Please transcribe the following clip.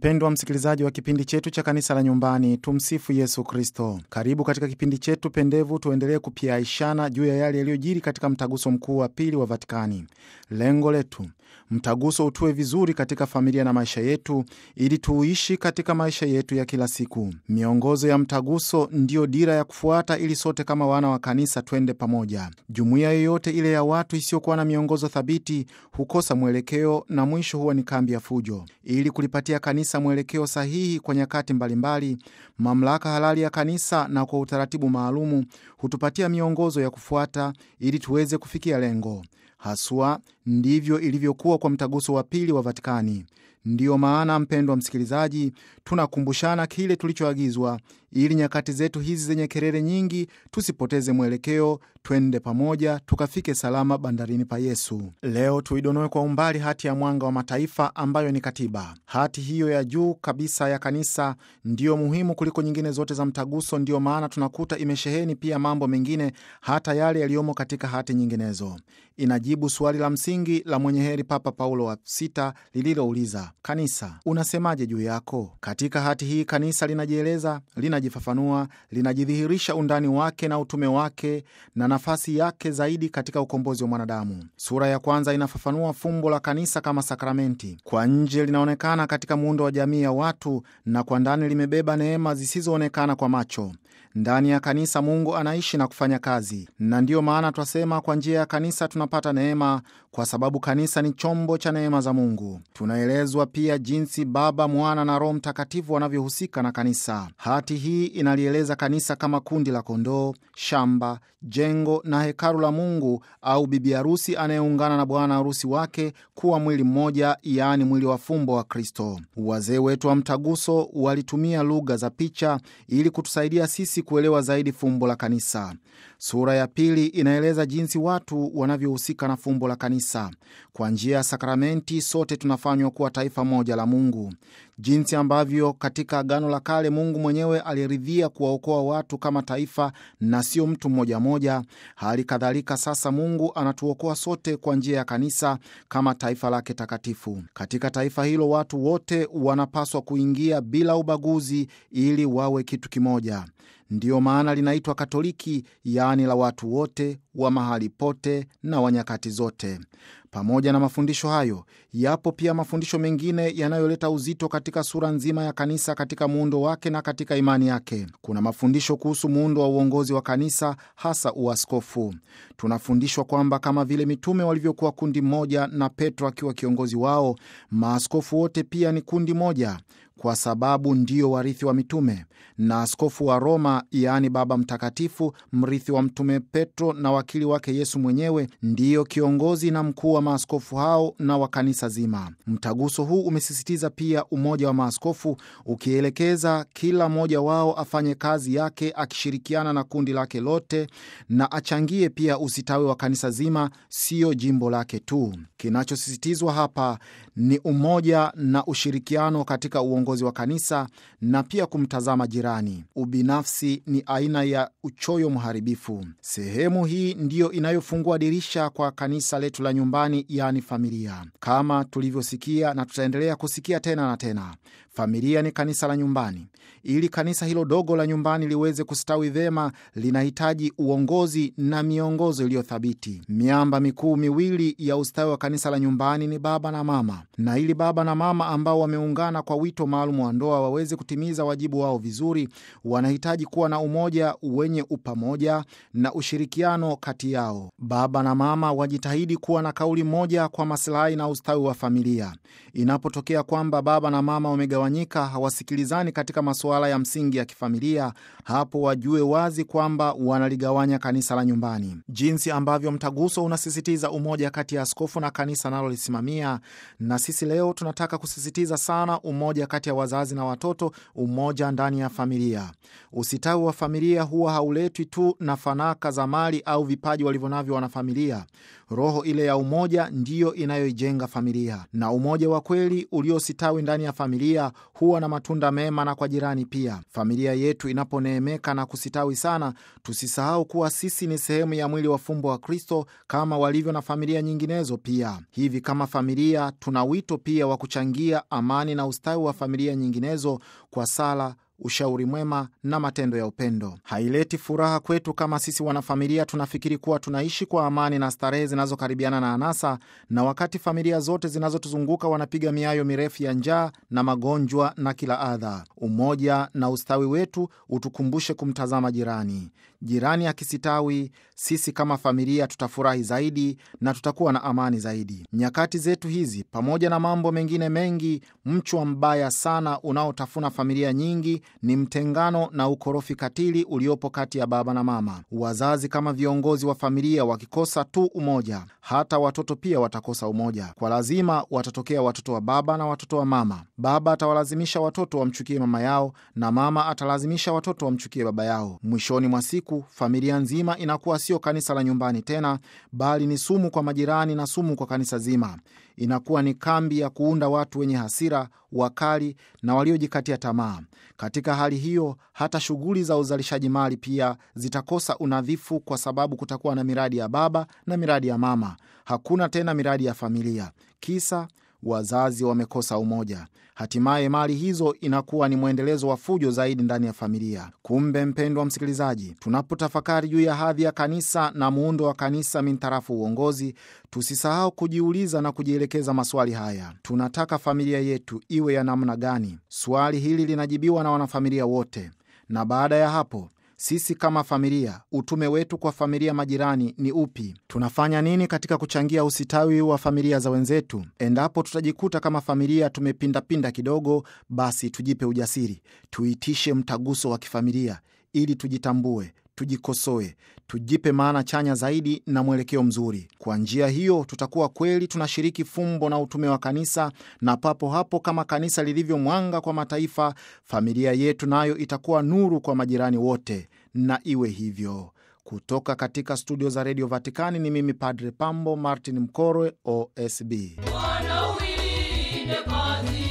Mpendwa msikilizaji wa kipindi chetu cha kanisa la nyumbani, tumsifu Yesu Kristo. Karibu katika kipindi chetu pendevu, tuendelee kupiaishana juu ya yale yaliyojiri katika mtaguso mkuu wa pili wa Vatikani. Lengo letu mtaguso utue vizuri katika familia na maisha yetu, ili tuishi katika maisha yetu ya kila siku. Miongozo ya mtaguso ndiyo dira ya kufuata, ili sote kama wana wa kanisa twende pamoja. Jumuiya yoyote ile ya watu isiyokuwa na miongozo thabiti hukosa mwelekeo na mwisho huwa ni kambi ya fujo. Ili kulipatia kanisa mwelekeo sahihi kwa nyakati mbalimbali, mamlaka halali ya kanisa na kwa utaratibu maalumu hutupatia miongozo ya kufuata ili tuweze kufikia lengo. Haswa ndivyo ilivyokuwa kwa mtaguso wa pili wa Vatikani. Ndiyo maana, mpendwa msikilizaji, tunakumbushana kile tulichoagizwa ili nyakati zetu hizi zenye kelele nyingi tusipoteze mwelekeo, twende pamoja tukafike salama bandarini pa Yesu. Leo tuidonoe kwa umbali hati ya Mwanga wa Mataifa ambayo ni katiba. Hati hiyo ya juu kabisa ya kanisa ndiyo muhimu kuliko nyingine zote za mtaguso. Ndiyo maana tunakuta imesheheni pia mambo mengine, hata yale yaliyomo katika hati nyinginezo. Inajibu suali la msingi la mwenye heri Papa Paulo wa sita lililouliza, kanisa unasemaje juu yako? Katika hati hii kanisa linajieleza, linajifafanua, linajidhihirisha undani wake na utume wake na nafasi yake zaidi katika ukombozi wa mwanadamu. Sura ya kwanza inafafanua fumbo la kanisa kama sakramenti. Kwa nje linaonekana katika muundo wa jamii ya watu, na kwa ndani limebeba neema zisizoonekana kwa macho. Ndani ya kanisa Mungu anaishi na kufanya kazi, na ndiyo maana twasema kwa njia ya kanisa tunapata neema, kwa sababu kanisa ni chombo cha neema za Mungu. Tunaelezwa pia jinsi Baba, Mwana na Roho Mtakatifu wanavyohusika na kanisa. Hati hii inalieleza kanisa kama kundi la kondoo, shamba, jengo na hekalu la Mungu, au bibi harusi anayeungana na bwana harusi wake kuwa mwili mmoja, yaani mwili wa fumbo wa Kristo. Wazee wetu wa mtaguso walitumia lugha za picha ili kutusaidia sisi kuelewa zaidi fumbo la kanisa. Sura ya pili inaeleza jinsi watu wanavyohusika na fumbo la kanisa. Kwa njia ya sakramenti, sote tunafanywa kuwa taifa moja la Mungu, jinsi ambavyo katika Agano la Kale Mungu mwenyewe aliridhia kuwaokoa watu kama taifa na sio mtu mmoja mmoja. Hali kadhalika sasa Mungu anatuokoa sote kwa njia ya kanisa kama taifa lake takatifu. Katika taifa hilo watu wote wanapaswa kuingia bila ubaguzi ili wawe kitu kimoja. Ndiyo maana linaitwa Katoliki, yaani la watu wote wa mahali pote na wa nyakati zote. Pamoja na mafundisho hayo, yapo pia mafundisho mengine yanayoleta uzito katika sura nzima ya kanisa, katika muundo wake na katika imani yake. Kuna mafundisho kuhusu muundo wa uongozi wa kanisa, hasa uaskofu. Tunafundishwa kwamba kama vile mitume walivyokuwa kundi moja na Petro akiwa kiongozi wao, maaskofu wote pia ni kundi moja kwa sababu ndio warithi wa mitume na askofu wa Roma, yaani Baba Mtakatifu, mrithi wa mtume Petro na wakili wake Yesu mwenyewe, ndiyo kiongozi na mkuu wa maaskofu hao na wa kanisa zima. Mtaguso huu umesisitiza pia umoja wa maaskofu, ukielekeza kila mmoja wao afanye kazi yake akishirikiana na kundi lake lote, na achangie pia usitawi wa kanisa zima, siyo jimbo lake tu. Kinachosisitizwa hapa ni umoja na ushirikiano katika uongozi wa kanisa na pia kumtazama jirani. Ubinafsi ni aina ya uchoyo mharibifu. Sehemu hii ndiyo inayofungua dirisha kwa kanisa letu la nyumbani, yaani familia. Kama tulivyosikia na tutaendelea kusikia tena na tena, familia ni kanisa la nyumbani. Ili kanisa hilo dogo la nyumbani liweze kustawi vyema, linahitaji uongozi na miongozo iliyo thabiti. Miamba mikuu miwili ya ustawi wa kanisa la nyumbani ni baba na mama, na ili baba na mama ambao wameungana kwa wito maalum wa ndoa waweze kutimiza wajibu wao vizuri, wanahitaji kuwa na umoja wenye upamoja na ushirikiano kati yao. Baba na mama wajitahidi kuwa na kauli moja kwa masilahi na ustawi wa familia. Inapotokea kwamba baba na mama wamegawanyika, hawasikilizani katika masuala ya msingi ya kifamilia, hapo wajue wazi kwamba wanaligawanya kanisa la nyumbani. Jinsi ambavyo mtaguso unasisitiza umoja kati ya askofu na kanisa nalolisimamia, na sisi leo tunataka kusisitiza sana umoja kati ya wazazi na watoto, umoja ndani ya familia. Usitawi wa familia huwa hauletwi tu na fanaka za mali au vipaji walivyonavyo wanafamilia. Roho ile ya umoja ndiyo inayoijenga familia, na umoja wa kweli uliositawi ndani ya familia huwa na matunda mema na kwa jirani pia. Familia yetu inaponeemeka na kusitawi sana, tusisahau kuwa sisi ni sehemu ya mwili wa fumbo wa Kristo kama walivyo na familia nyinginezo pia. Hivi kama familia, tuna wito pia wa kuchangia amani na ustawi wa familia nyinginezo kwa sala ushauri mwema na matendo ya upendo. Haileti furaha kwetu kama sisi wanafamilia tunafikiri kuwa tunaishi kwa amani na starehe zinazokaribiana na anasa, na wakati familia zote zinazotuzunguka wanapiga miayo mirefu ya njaa na magonjwa na kila adha. Umoja na ustawi wetu utukumbushe kumtazama jirani. Jirani akisitawi, sisi kama familia tutafurahi zaidi na tutakuwa na amani zaidi. Nyakati zetu hizi, pamoja na mambo mengine mengi, mchwa mbaya sana unaotafuna familia nyingi ni mtengano na ukorofi katili uliopo kati ya baba na mama. Wazazi kama viongozi wa familia wakikosa tu umoja, hata watoto pia watakosa umoja. Kwa lazima watatokea watoto wa baba na watoto wa mama. Baba atawalazimisha watoto wamchukie mama yao na mama atalazimisha watoto wamchukie baba yao. Mwishoni mwa siku, familia nzima inakuwa sio kanisa la nyumbani tena, bali ni sumu kwa majirani na sumu kwa kanisa zima. Inakuwa ni kambi ya kuunda watu wenye hasira, wakali na waliojikatia tamaa. Katika hali hiyo, hata shughuli za uzalishaji mali pia zitakosa unadhifu, kwa sababu kutakuwa na miradi ya baba na miradi ya mama. Hakuna tena miradi ya familia. Kisa wazazi wamekosa umoja. Hatimaye mali hizo inakuwa ni mwendelezo wa fujo zaidi ndani ya familia. Kumbe mpendwa msikilizaji, tunapotafakari juu ya hadhi ya kanisa na muundo wa kanisa mintarafu uongozi, tusisahau kujiuliza na kujielekeza maswali haya: tunataka familia yetu iwe ya namna gani? Swali hili linajibiwa na wanafamilia wote, na baada ya hapo sisi kama familia, utume wetu kwa familia majirani ni upi? Tunafanya nini katika kuchangia usitawi wa familia za wenzetu? Endapo tutajikuta kama familia tumepindapinda kidogo, basi tujipe ujasiri, tuitishe mtaguso wa kifamilia ili tujitambue, tujikosoe, tujipe maana chanya zaidi na mwelekeo mzuri. Kwa njia hiyo, tutakuwa kweli tunashiriki fumbo na utume wa kanisa, na papo hapo, kama kanisa lilivyo mwanga kwa mataifa, familia yetu nayo itakuwa nuru kwa majirani wote, na iwe hivyo. Kutoka katika studio za redio Vatikani ni mimi Padre Pambo Martin Mkorwe, OSB. Bwana uilinde kazi